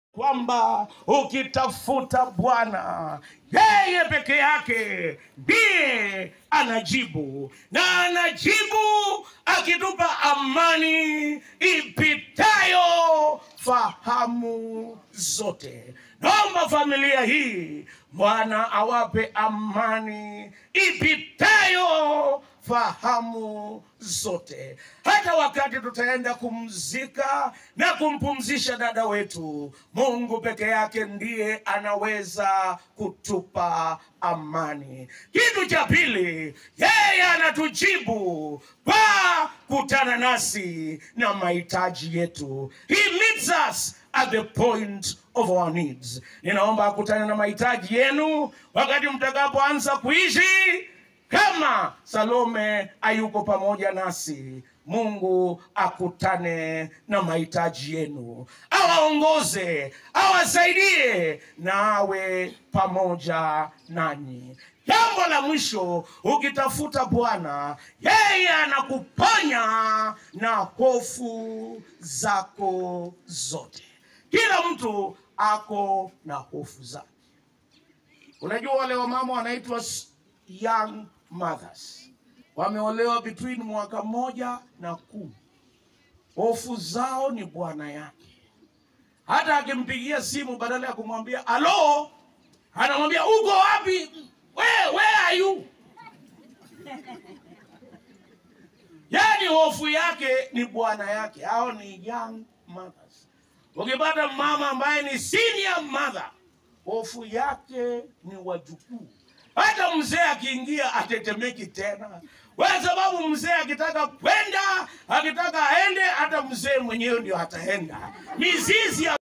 kwamba ukitafuta Bwana yeye peke yake ndiye anajibu, na anajibu akitupa amani ipitayo fahamu zote. Naomba familia hii Bwana awape amani ipitayo fahamu zote. Hata wakati tutaenda kumzika na kumpumzisha dada wetu, Mungu peke yake ndiye anaweza kutupa amani. Kitu cha pili, yeye anatujibu kwa kutana nasi na mahitaji yetu. He meets us at the point of our needs. Ninaomba akutane na mahitaji yenu wakati mtakapoanza kuishi kama Salome ayuko pamoja nasi. Mungu akutane na mahitaji yenu, awaongoze, awasaidie na awe pamoja nanyi. Jambo la mwisho, ukitafuta Bwana, yeye anakuponya na hofu zako zote. Kila mtu ako na hofu zake. Unajua wale wamama wanaitwa s- young mothers, wameolewa between mwaka mmoja na kumi. Hofu zao ni bwana yake. Hata akimpigia simu, badala ya kumwambia alo, anamwambia uko wapi? Where, where are you? Yaani hofu yake ni bwana yake. Hao ni young mothers. Ukipata mama ambaye ni senior mother, hofu yake ni wajukuu. Hata mzee akiingia atetemeki tena, kwa sababu mzee akitaka kwenda, akitaka aende, hata mzee mwenyewe ndio ataenda. Mizizi ya